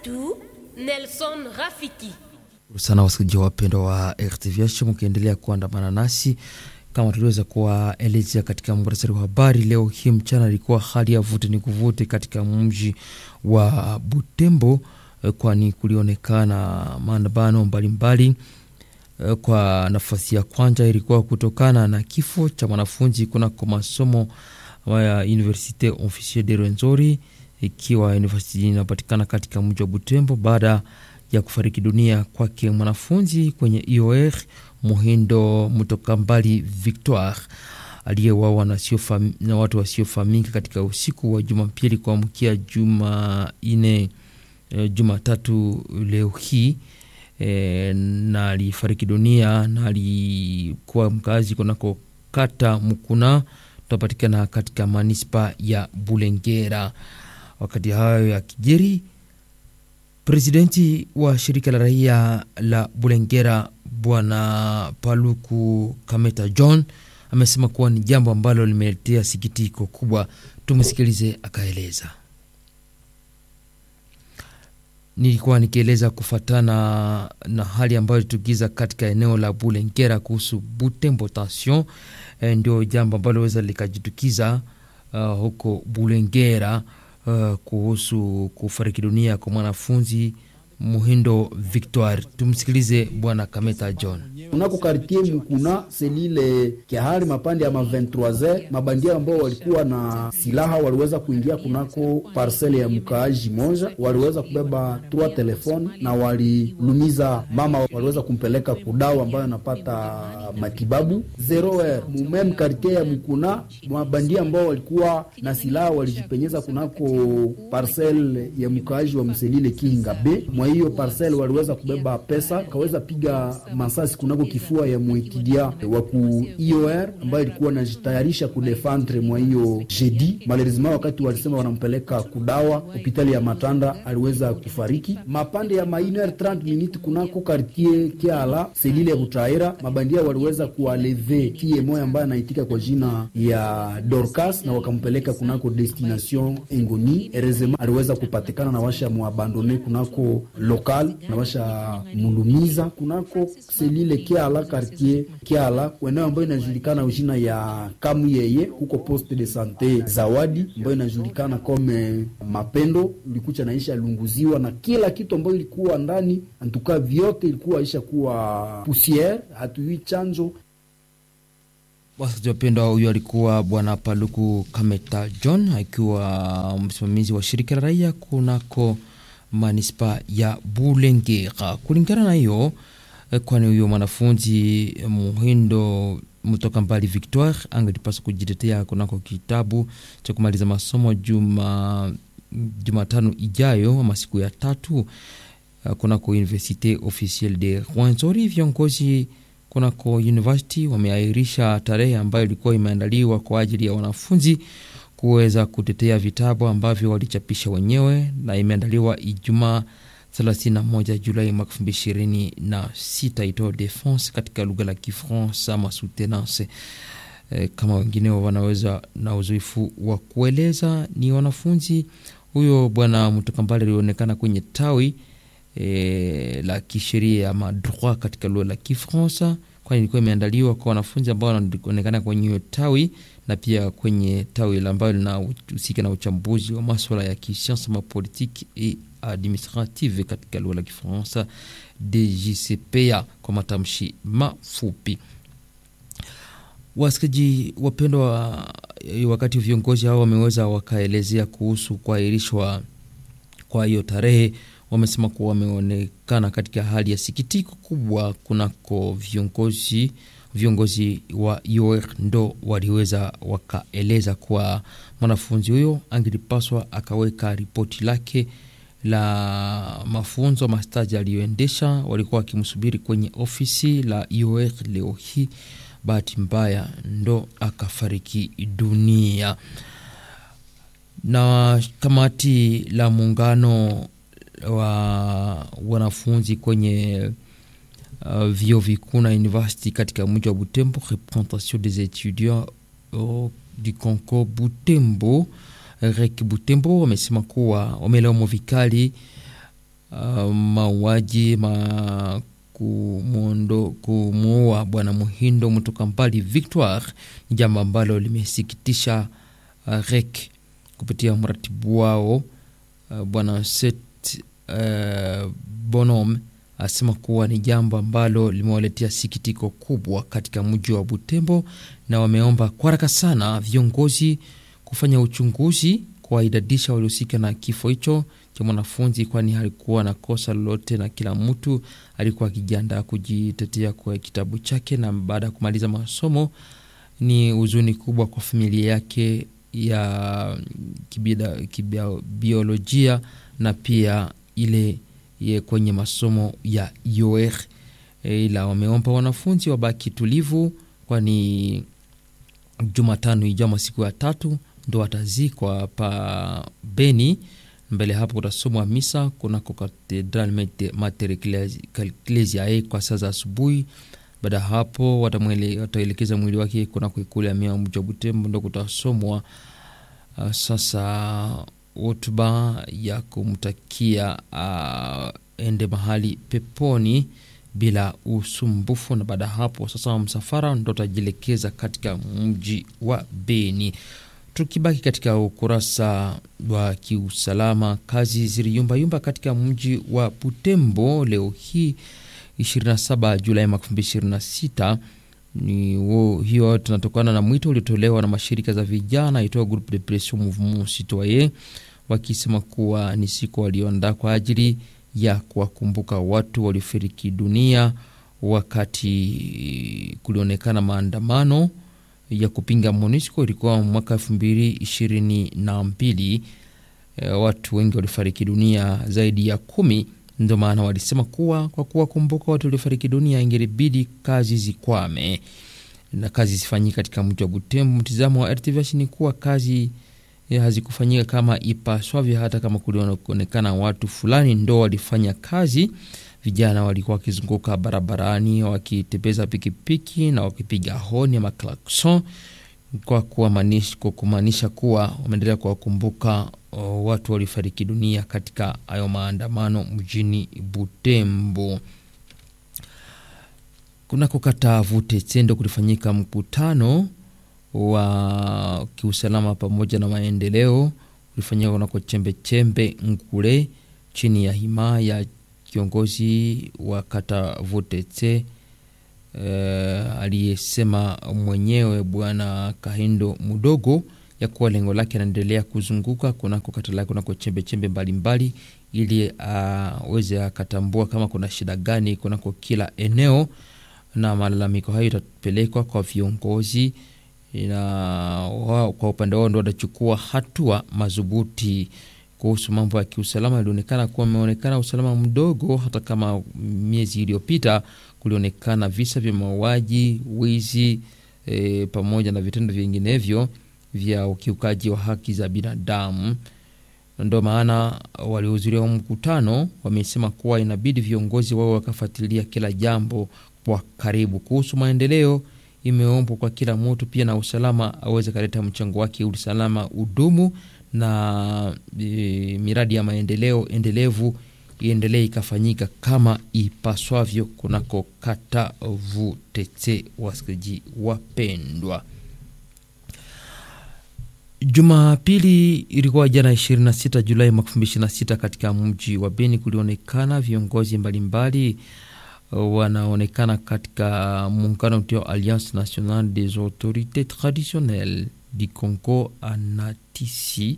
wetu Nelson Rafiki. sana wasikilizaji wapendwa wa RTVH mkiendelea kuandamana nasi kama tuliweza kuwaelezea katika muhtasari wa habari leo hii mchana, ilikuwa hali ya vute ni kuvute katika mji wa Butembo, kwani kulionekana maandamano mbalimbali. Kwa nafasi ya kwanza ilikuwa kutokana na kifo cha mwanafunzi kunako masomo ya Universite Officier de Rwenzori, ikiwa university inapatikana katika mji wa Butembo baada ya kufariki dunia kwake mwanafunzi kwenye IOR Muhindo Mutokambali Victoire aliyewawa na, na watu wasiofahamika katika usiku wa Jumapili kuamkia Jumanne Jumatatu leo hii e, na alifariki dunia na alikuwa mkazi kunako kata Mukuna tunapatikana katika manispa ya Bulengera. Wakati hayo ya kijeri Presidenti wa shirika la raia la Bulengera Bwana Paluku Kameta John amesema kuwa ni jambo ambalo limeletea sikitiko kubwa. Tumsikilize akaeleza. Nilikuwa nikieleza kufatana na hali ambayo ilitukiza katika eneo la Bulengera kuhusu Butembo tension, e, ndio jambo ambalo weza likajitukiza uh, huko Bulengera Uh, kuhusu kufariki dunia kwa mwanafunzi Muhindo Victoire. Tumsikilize bwana Kameta John. Unako kartie mkuna selile kiahari mapande ya ma 23 mabandia ambao walikuwa na silaha waliweza kuingia kunako parcele ya mkaaji moja, waliweza kubeba trois telefone na walilumiza mama, waliweza kumpeleka kudawa ambayo anapata matibabu zero er mumem kartie ya mkuna. Mabandia ambao walikuwa na silaha walijipenyeza kunako parcele ya mkaaji wa mselile Kihinga B mwa hiyo parcel waliweza kubeba pesa, kaweza piga masasi kunako kifua ya muetidia wa ku IOR ambayo ilikuwa najitayarisha kudefendre mwa hiyo jedi. Malheureusement, wakati walisema wanampeleka kudawa hospitali ya Matanda aliweza kufariki. Mapande ya mainer 30 minutes kunako quartier Kiala selile ya Butaira, mabandia waliweza kualeve tie moya ambaye anaitika kwa jina ya Dorcas na wakampeleka kunako destination Engoni. Erezema aliweza kupatikana na washa muabandone kunako lokal na washa mulumiza kunako selile Kiala quartier Kiala eneo ambayo inajulikana ujina ya kamu yeye huko poste de sante Zawadi ambayo inajulikana kome Mapendo ilikucha naisha lunguziwa na kila kitu ambayo ilikuwa ndani, antuka vyote ilikuwa isha kuwa pusiere, hatujui chanjo Wasikilizaji wapendwa, huyo alikuwa bwana Paluku Kameta John akiwa msimamizi wa shirika la raia kunako manispa ya Bulengera. Kulingana na hiyo, kwani huyo mwanafunzi Muhindo mtoka mbali Victoire angelipaswa kujitetea kunako kitabu cha kumaliza masomo juma Jumatano ijayo ama siku ya tatu kunako Universite Officielle de Rwenzori. Viongozi kunako university wameahirisha tarehe ambayo ilikuwa imeandaliwa kwa ajili ya wanafunzi kuweza kutetea vitabu ambavyo walichapisha wenyewe na imeandaliwa Ijumaa 31 Julai mwaka 2026 ito defense katika lugha la Kifransa ama soutenance e, kama wengineo wanaweza na uzoefu wa kueleza. Ni wanafunzi huyo bwana Mtokambale alionekana kwenye tawi e, la kisheria ama droit katika lugha la Kifransa, kwani ilikuwa imeandaliwa kwa wanafunzi ambao wanaonekana kwenye hiyo tawi na pia kwenye tawi ambayo linahusika na uchambuzi wa maswala ya kisiasa ma politique et administrative katika lugha la Kifaransa DGCPA kwa matamshi mafupi. Wasikaji wapendwa, wakati viongozi hao wameweza wakaelezea kuhusu kuahirishwa kwa hiyo tarehe, wamesema kuwa wameonekana katika hali ya sikitiko kubwa kunako viongozi viongozi wa IOR ndo waliweza wakaeleza kuwa mwanafunzi huyo angelipaswa akaweka ripoti lake la mafunzo mastaji aliyoendesha. Walikuwa wakimsubiri kwenye ofisi la IOR leo hii, bahati mbaya ndo akafariki dunia. Na kamati la muungano wa wanafunzi kwenye Uh, vio vikuu na university katika mji wa Butembo, représentation des étudiants uh, du Concours Butembo REC Butembo wamesema kuwa wamelaumu vikali uh, mauaji ma kumuua bwana Muhindo mtoka mbali Victoire ni jambo ambalo limesikitisha uh, REC kupitia mratibu wao uh, bwana Set uh, Bonom asema kuwa ni jambo ambalo limewaletea sikitiko kubwa katika mji wa Butembo, na wameomba kwa haraka sana viongozi kufanya uchunguzi kuwaidadisha waliohusika na kifo hicho cha mwanafunzi, kwani alikuwa na kosa lolote, na kila mtu alikuwa akijiandaa kujitetea kwa kitabu chake, na baada ya kumaliza masomo ni huzuni kubwa kwa familia yake ya kibiolojia na pia ile ye kwenye masomo ya UR e, ila wameomba wanafunzi wabaki tulivu, kwani Jumatano ijayo siku ya tatu ndo watazikwa pa Beni. Mbele hapo kutasomwa misa kunako Katedral Mater Ecclesiae kwa saa za asubuhi. Baada ya hapo wataelekeza mwili wake kunako ikulu ya mia mji wa Butembo, ndo kutasomwa uh, sasa hotuba ya kumtakia uh, ende mahali peponi bila usumbufu. Na baada ya hapo sasa msafara ndo utajielekeza katika mji wa Beni. Tukibaki katika ukurasa wa kiusalama, kazi ziliyumbayumba katika mji wa Butembo leo hii 27 Julai 2026 ni wo, hiyo tunatokana na mwito uliotolewa na mashirika za vijana itoa Groupe de Pression Mouvement Citoyen wakisema kuwa ni siku walioandaa kwa ajili ya kuwakumbuka watu waliofariki dunia wakati kulionekana maandamano ya kupinga MONUSCO. Ilikuwa mwaka elfu mbili ishirini na mbili. E, watu wengi walifariki dunia zaidi ya kumi. Ndio maana walisema kuwa kwa kuwakumbuka watu waliofariki dunia ingelibidi kazi zikwame na kazi zifanyike katika mji wa Butembo. Mtizamo wa RTVH ni kuwa kazi hazikufanyika kama ipaswavyo, hata kama kulionekana watu fulani ndo walifanya kazi. Vijana walikuwa wakizunguka barabarani wakitembeza pikipiki na wakipiga honi ama klakson kwa kumaanisha kuwa wameendelea kuwakumbuka watu waliofariki dunia katika hayo maandamano mjini Butembo. Kunako kata Vute Tendo kulifanyika mkutano wa kiusalama pamoja na maendeleo ulifanyika kunako chembe chembe Ngule chini ya hima ya kiongozi wa kata Vutetse uh, aliyesema mwenyewe Bwana Kahindo Mudogo ya kuwa lengo lake anaendelea kuzunguka kunako kata lake kunako chembe chembe mbalimbali ili aweze uh, akatambua kama kuna shida gani kunako kila eneo, na malalamiko hayo itapelekwa kwa viongozi na wao kwa upande wao ndo watachukua hatua madhubuti kuhusu mambo ya kiusalama. Ilionekana kuwa ameonekana usalama mdogo, hata kama miezi iliyopita kulionekana visa vya mauaji, wizi e, pamoja na vitendo vinginevyo vya ukiukaji wa haki za binadamu. Ndo maana waliohudhuria mkutano wamesema kuwa inabidi viongozi wao wakafuatilia kila jambo kwa karibu. Kuhusu maendeleo, imeombwa kwa kila mtu pia na usalama aweze kaleta mchango wake, usalama udumu na e, miradi ya maendeleo endelevu iendelee ikafanyika kama ipaswavyo kunako kata Vutetse. Wasikilizaji wapendwa, Jumapili ilikuwa jana 26 Julai mwaka 2026 katika mji wa Beni kulionekana viongozi mbalimbali wanaonekana katika muungano utio Alliance Nationale des Autorités Traditionnelles du Congo anatisi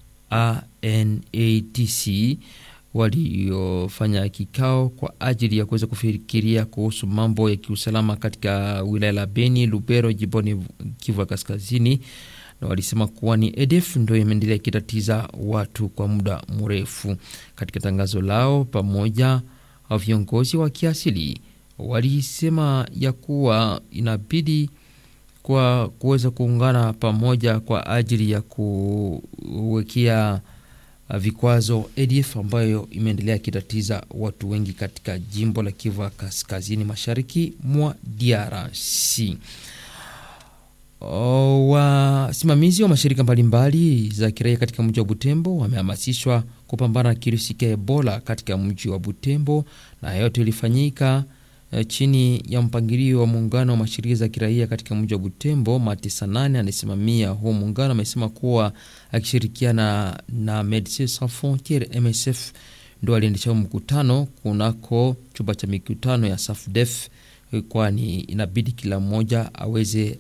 ANATC waliofanya kikao kwa ajili ya kuweza kufikiria kuhusu mambo ya kiusalama katika wilaya la Beni, Lubero, jimboni Kivu ya Kaskazini, na walisema kuwa ni EDF ndo imeendelea ikitatiza watu kwa muda mrefu. Katika tangazo lao pamoja viongozi wa kiasili walisema ya kuwa inabidi kwa kuweza kuungana pamoja kwa ajili ya kuwekea vikwazo ADF ambayo imeendelea ikitatiza watu wengi katika jimbo la Kivu ya kaskazini mashariki mwa DRC. Kunako kata Vute Tendo kulifanyika mkutano wa kiusalama pamoja na maendeleo ulifanyika kunako chembe chembe Ngule chini ya hima ya kiongozi wa kata Vutetse aliyesema mwenyewe Bwana Kahindo Mudogo ya kuwa lengo lake anaendelea kuzunguka kunako kila eneo, na malalamiko hayo itapelekwa kwa viongozi ili aweze akatambua kama kuna shida gani kunako kila eneo, na Wasimamizi wa mashirika mbalimbali za kiraia katika mji wa Butembo wamehamasishwa kupambana na kirusi cha Ebola katika mji wa Butembo, na yote ilifanyika eh, chini ya mpangilio wa muungano wa mashirika za kiraia katika mji wa Butembo. Matisa nane anayesimamia huu muungano amesema kuwa akishirikiana na Medecins Sans Frontieres MSF ndo aliendesha mkutano kunako chumba cha mikutano ya SAFDEF kwani inabidi kila mmoja aweze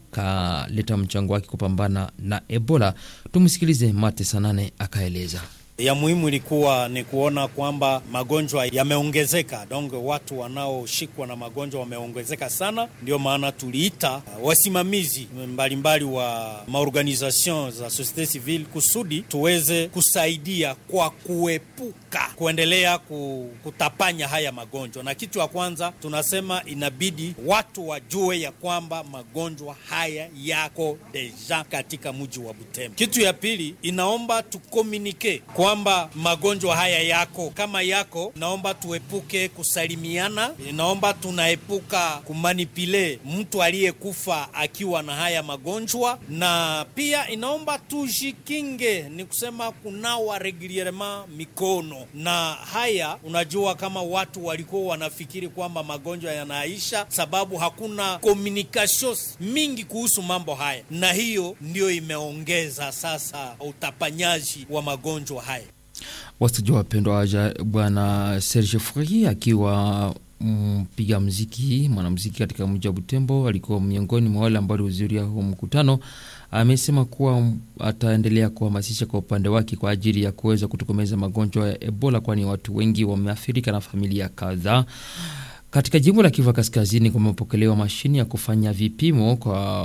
akaleta mchango wake kupambana na Ebola. Tumsikilize Mate Sanane akaeleza. ya muhimu ilikuwa ni kuona kwamba magonjwa yameongezeka, donc watu wanaoshikwa na magonjwa wameongezeka sana. Ndio maana tuliita uh, wasimamizi mbalimbali wa maorganization za societe civile kusudi tuweze kusaidia kwa kuepuka kuendelea ku- kutapanya haya magonjwa. Na kitu ya kwanza tunasema inabidi watu wajue ya kwamba magonjwa haya yako deja katika mji wa Butembo. Kitu ya pili inaomba tukomunike kwamba magonjwa haya yako, kama yako, inaomba tuepuke kusalimiana, inaomba tunaepuka kumanipile mtu aliyekufa akiwa na haya magonjwa, na pia inaomba tujikinge, ni kusema kunawa regulierement mikono. Na haya unajua, kama watu walikuwa wanafikiri kwamba magonjwa yanaisha, sababu hakuna communication mingi kuhusu mambo haya, na hiyo ndio imeongeza sasa utapanyaji wa magonjwa haya. Wasikilizaji wapendwa, waja bwana Serge Furi akiwa mpiga mziki mwanamziki katika mji wa Butembo alikuwa miongoni mwa wale ambao walihudhuria huu mkutano. Amesema kuwa ataendelea kuhamasisha kwa upande wake kwa ajili ya kuweza kutokomeza magonjwa ya Ebola, kwani watu wengi wameathirika na familia kadhaa. Katika jimbo la Kivu Kaskazini kumepokelewa mashine ya kufanya vipimo kwa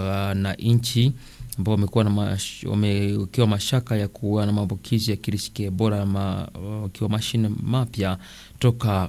wananchi ambao wamekuwa na mash, wamewekewa mashaka ya kuwa na maambukizi ya kirusi cha Ebola, ma, wakiwa mashine mapya toka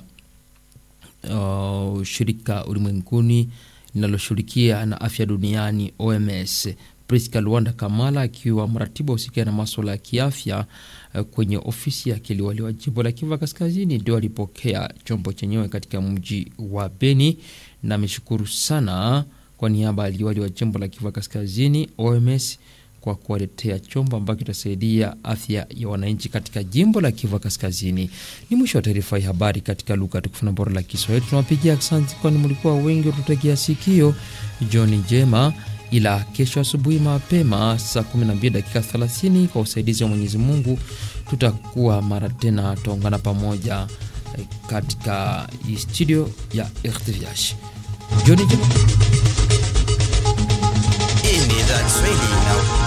uh, shirika ulimwenguni linaloshughulikia na afya duniani OMS. Priska Luanda Kamala akiwa mratibu wa usikia na maswala ya kiafya uh, kwenye ofisi yake liwali wa jimbo la Kivu Kaskazini ndio alipokea chombo chenyewe katika mji wa Beni na ameshukuru sana kwa niaba ya liwali wa jimbo la Kivu Kaskazini OMS kwa kuwaletea chombo ambacho kitasaidia afya ya wananchi katika jimbo la Kivu Kaskazini. Ni mwisho wa taarifa ya habari katika lugha tukufu na bora la Kiswahili. Tunawapigia asante, kwani mlikuwa wengi watutegea sikio. Jioni njema, ila kesho asubuhi mapema saa 12 dakika 30 kwa usaidizi wa Mwenyezi Mungu tutakuwa mara tena, tutaungana pamoja eh, katika hii studio ya RTVH. Jioni njema. Hii ni idhaa ya Kiswahili na